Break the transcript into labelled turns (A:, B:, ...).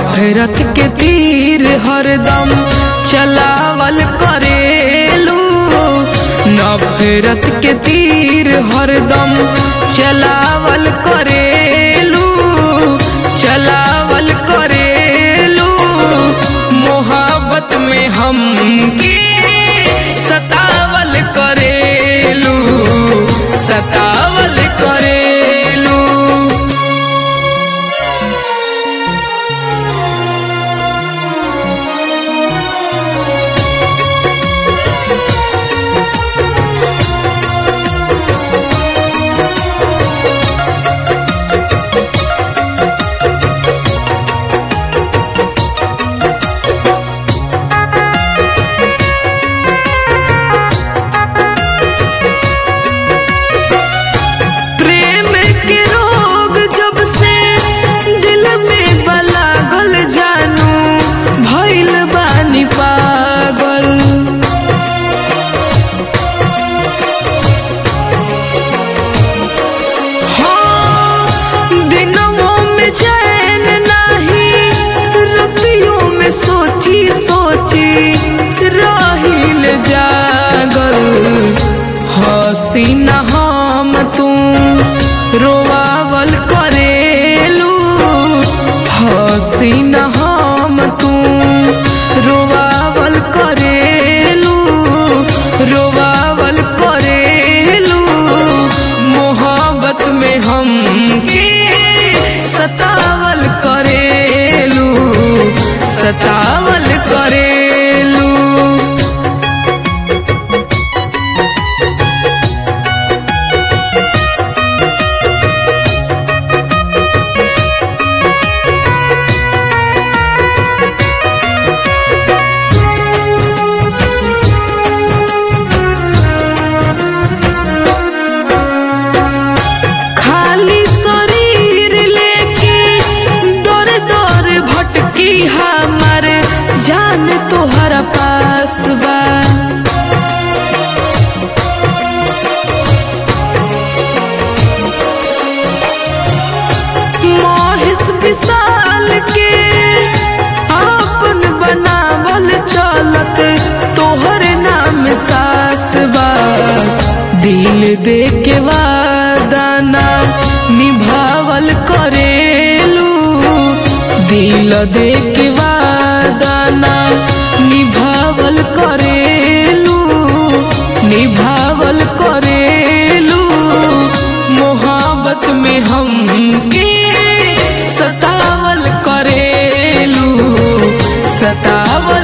A: नफरत के तीर हरदम चलावल करेलू नफरत के तीर हरदम चलावल करेलू चलावल करेलू मोहब्बत में हम के सतावल करेलू सतावल करेलू प्रेम के रोग जब से दिल में बलागल जानू भइल बानी पागल हाँ, दिनों में चैन नाही रतियों में सोची सोची रहिल जागल हसीना हम तू रोवावल करेलू हसीना हम तू रोवावल करेलू रोवावल करेलू मोहब्बत में हम के सतावल करेलू सतावल करेलू खाली शरीर लेके दौर दौर भटकी हमर जान तोहरा पास बा मोहिस विशाल के आपन बनावल चलत तोहर नाम सास बा दिल दे के वादाना निभावल करेलू दिल दे के वादाना निभावल करेलू निभावल करेलू मोहब्बत में हम के सतावल करेलू सतावल